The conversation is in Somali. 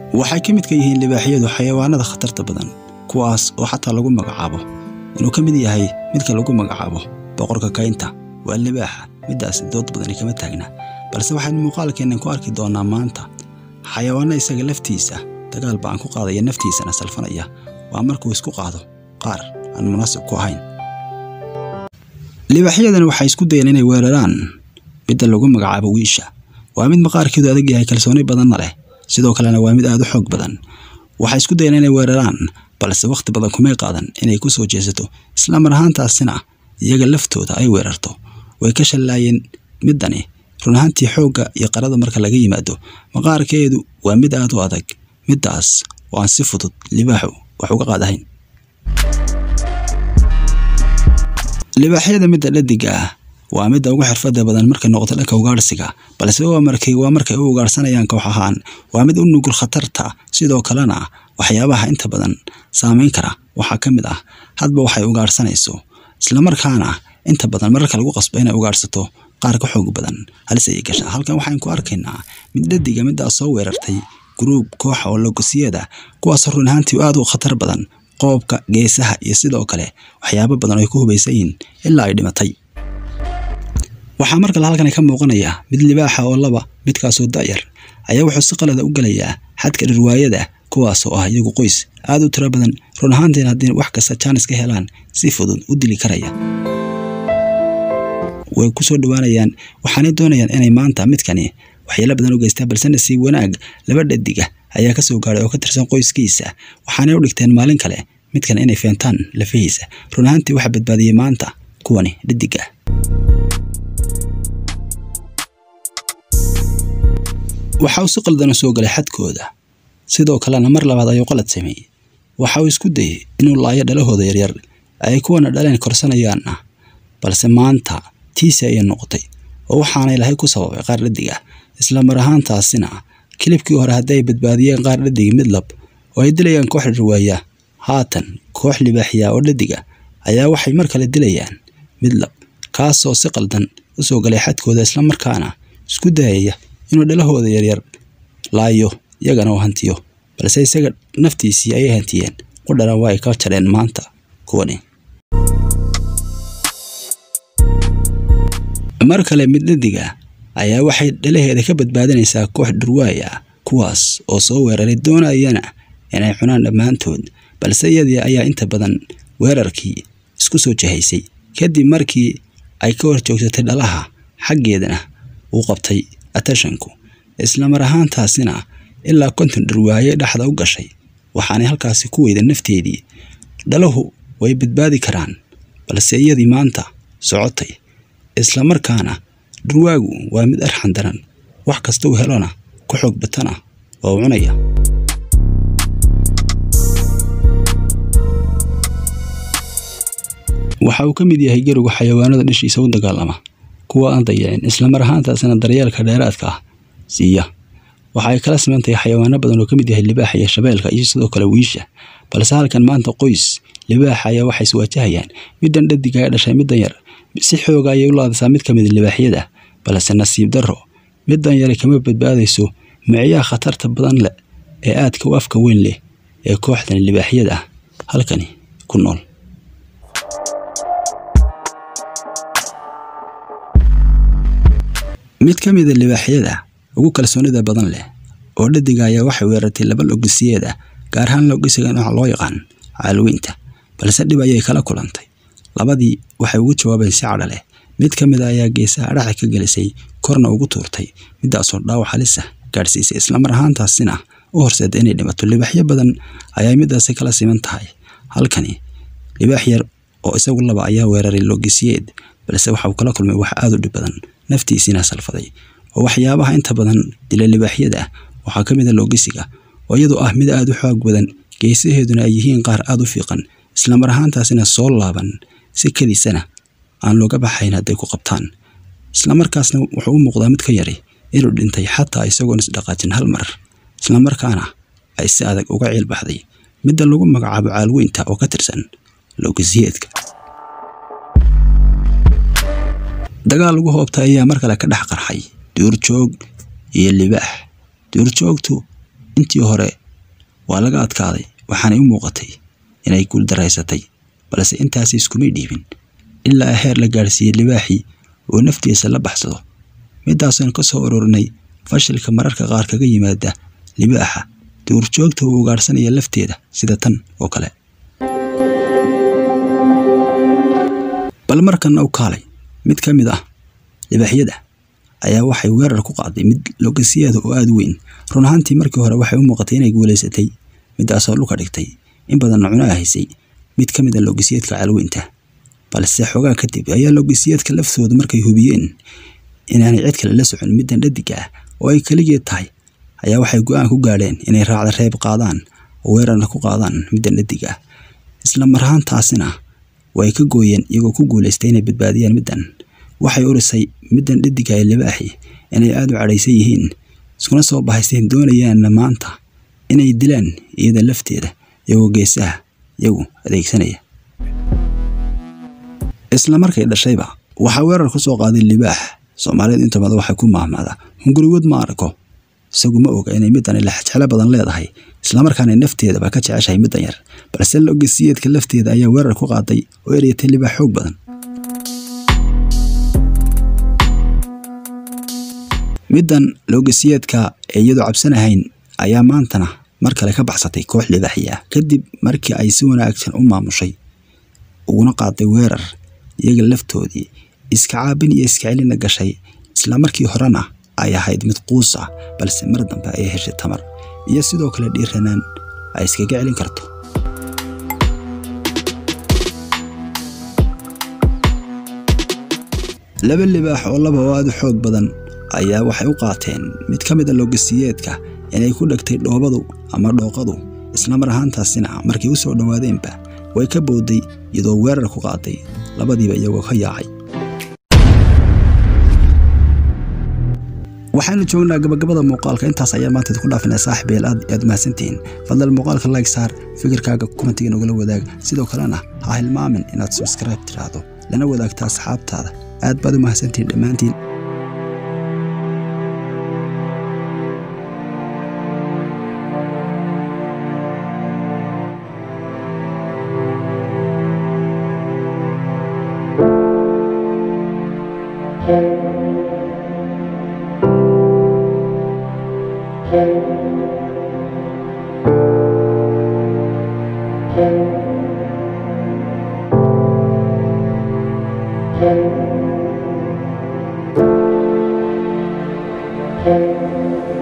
waxay ka midka yihiin libaaxyadu xayawaanada khatarta badan kuwaas oo xataa lagu magacaabo inuu ka mid yahay midka lagu magacaabo boqorka kaynta waa libaaxa middaas dood badani kama taagna balse waxaynu muuqaalkeennan ku arki doonnaa maanta xayawaanno isaga laftiisa dagaal ba'an ku qaadaya naftiisana salfanaya waa markuu isku qaado qaar aan munaasib ku ahayn libaaxyadani waxay isku dayeen inay weeraraan midda lagu magacaabo wiisha waa mid maqaarkeedu adag yahay kalsooni badanna leh sidoo kalena waa mid aad u xoog badan waxay isku dayeen inay weeraraan balse wakhti badan kumay qaadan inay ku soo jeesato islamar ahaantaasina iyaga laftooda ay weerarto way ka shallaayeen middani run ahaantii xoogga iyo qarada marka laga yimaado maqaarkeedu waa mid aad u adag middaas oo aan si fudud libaaxu wax uga qaadahayn libaaxyada midda dhadiga ah waa midda ugu xirfada badan markay noqoto dhanka ugaadhsiga balse waa markay waa markay u ugaadhsanayaan koox ahaan waa mid u nugul khatarta sidoo kalena waxyaabaha inta badan saameyn kara waxaa ka mid ah hadba waxay ugaadhsanayso islamarkaana inta badan mararka lagu qasbo inay ugaadhsato qaar ka xoog badan halis ayay gashaa halkan waxaan ku arkaynaa mid dhadiga middaas soo weerartay gruub kooxa oo logosiyada kuwaasoo run ahaantii aad u khatar badan qoobka geesaha iyo sidoo kale waxyaabo badan oo ay ku hubaysan yihiin ilaa ay dhimatay waxaa mar kale halkani ka muuqanaya mid libaaxa oo laba midkaasoo da'yar ayaa wuxuu si qalada u gelayaa xadka dhirwaayada kuwaas oo ah iyagu qoys aad u tiro badan run ahaantiin haddii wax kasta jaanis ka helaan si fudud u dili karaya way ku soo dhowaanayaan waxaanay doonayaan inay maanta midkani waxyeelo badan u geystaan balse nasiib wanaag laba dhadiga ayaa ka soo gaadhay oo ka tirsan qoyskiisa waxaanay u dhigteen maalin kale midkan inay feentaan lafihiisa run ahaantii waxaa badbaadiyey maanta kuwani dhadiga waxa uu si qaldana soo galay xadkooda sidoo kalena mar labaad ayuu qalad sameeyey waxa uu isku dayey inuu laayo dhalahooda yaryar ay kuwana dhaleen korsanayaanna balse maanta tiisi ayay noqotay oo waxaanay lahay ku sababay qaar dhadig ah isla mar ahaantaasina kilibkii hore haddii ay badbaadiyeen qaar dhadigi mid lab oo ay dilayaan koox dhirwaaya haatan koox libaaxiya oo dhadiga ayaa waxay mar kale dilayaan mid lab kaasoo si qaldan u soo galay xadkooda islamarkaana isku dayaya inuu dhalahooda yaryar laayo iyagana uu hantiyo balse isaga naftiisii ayay hantiyeen qudhana waa ay ka jareen maanta kuwani mar kale mid dhadiga ayaa waxay dhalaheeda ka badbaadinaysaa koox dhurwaay ah kuwaas oo soo weeraray doonayana inay cunaan dhammaantood balse iyadii ayaa inta badan weerarkii isku soo jahaysay kadib markii ay ka hor joogsatay dhalaha xaggeedana uu qabtay atashanku islamar ahaantaasina ilaa konton dhurwaaye dhexda u gashay waxaanay halkaasi ku weyda nafteedii dhalahu way badbaadi karaan balse iyadii maanta socotay islamarkaana dhurwaagu waa mid arxan daran wax kasta uu helona ku xoog batana oo u cunaya waxa uu ka mid yahay gerigu xayawaanada dhishiisa u dagaalama kuwa aan dayicin islamar ahaantaasina daryeelka dheeraadka ah siiya waxa ay kala siman tahay xayawaano badan oo ka mid yahay libaaxa iyo shabeelka iyo sidoo kale wiisha balse halkan maanta qoys libaaxa ayaa waxay iswaajahayaan middan dhadiga ee dhashay middan yar si xooga ayay u laadisaa mid ka mid libaaxyada balse nasiib darro middan yare kama badbaadayso miciyaha khatarta badan leh ee aadka u afka weyn leh ee kooxdan libaaxyada ah halkani ku nool mid ka mida libaaxyada ugu kalsoonida badan leh oo dhadiga ayaa waxay weerartay laba logisiyeed ah gaar ahaan logisiga nooca loo yaqaan caalweynta balse dhib ayay kala kulantay labadii waxay ugu jawaabeen si cadha leh mid ka mid a ayaa geesaha dhaxa ka gelisay korna ugu tuurtay middaasoo dhaawac halisa gaadhsiisay islamar ahaantaasina u horseeda inay dhimato libaaxyo badan ayaa middaasi kala siman tahay halkani libaax yar oo isagu laba ayaa weeraray logisiyeed balse waxa uu kala kulmay wax aad u dhib badan naftiisiina salfaday oo waxyaabaha inta badan dila libaaxyada waxaa ka mid a logisiga oo iyadoo ah mid aad u xoog badan geesaheeduna ay yihiin qaar aad u fiiqan islamar ahaantaasina soo laaban si kadiisana aan looga baxayn hadday ku qabtaan islamarkaasna wuxuu u muuqdaa mid ka yari inuu dhintay xataa isagoon isdhaqaajin hal mar islamarkaana ay si adag uga ciil baxday midda lagu magacaabo caalweynta oo ka tirsan logisiyeedka dagaal ugu hoobtay ayaa mar kale ka dhex qarxay duurjoog iyo libaax duurjoogtu intii hore waa laga adkaaday waxaanay u muuqatay inay guuldaraysatay balse intaasi iskumay dhiibin ilaa heer la gaadhsiiyey libaaxii oo naftiisa la baxsado midaasaan ka soo ururinay fashilka mararka qaar kaga yimaada libaaxa duurjoogta uu ugaadhsanaya lafteeda sida tan oo kale bal markanna u kaalay mid ka mid ah libaaxyada ayaa waxay weerar ku qaaday mid logasiyeeda oo aada u weyn run ahaantii markii hore waxay u muuqatay inay guulaysatay midaasoo dhulka dhigtay in badanna cunaa haysay mid ka mid a logisiyeedka calweynta balse xoogaa kadib ayaa logisiyeedka laftooda markay hubiyeen inaanay cid kale la socon middan dhadiga ah oo ay keligeed tahay ayaa waxay go-aan ku gaadheen inay raacda reeb qaadaan oo weerarna ku qaadaan middan dhadiga ah isla mar ahaantaasina way ka gooyeen iyagoo ku guulaystay inay badbaadiyaan middan waxay urisay middan dhadiga ee libaaxi inay aada u cadhaysan yihiin iskuna soo bahaysteen doonayaanna maanta inay dilaan iyada lafteeda iyagoo geesaha iyagu adeegsanaya isla markay dhashayba waxaa weerar ku soo qaaday libaax soomaalidu inta badan waxay ku maahmaadaa hungurigood ma arko isagu ma oga inay middan laxjeclo badan leedahay islamarkaana nafteedaba ka jeceshahay middan yar balse logasiyeedka lafteeda ayaa weerar ku qaaday oo eryatay libaax xoog badan middan logasiyeedka ee iyadoo cabsanahayn ayaa maantana mar kale ka baxsatay koox libaaxi ah kadib markii ay si wanaagsan u maamushay uguna qaaday weerar iyaga laftoodii iska caabin iyo iska celina gashay isla markii horena ay ahayd mid quus ah balse mar dambe ay heshay tamar iyo sidoo kale dhiiranaan ay iskaga celin karto laba libaax oo laba oo aada u xoog badan ayaa waxay u qaateen mid ka mid a logasiyeedka inay ku dhegtay dhoobadu ama dhooqadu isla mar ahaantaasina markay u soo dhowaadeenba way ka booday iyadoo weerar ku qaaday labadiiba iyagoo ka yaacay waxaynu joognaa gabagabada muuqaalka intaas ayaa maanta idinku dhaafinaa saaxiibeel aad aad mahadsantihiin fadlan muuqaalka like saar fikirkaaga kumentiga nogula wadaag sidoo kalena ha hilmaamin inaad subscribe tiraahdo lana wadaagta asxaabtaada aad baad u mahadsantihiin dhammaantiin Thank you.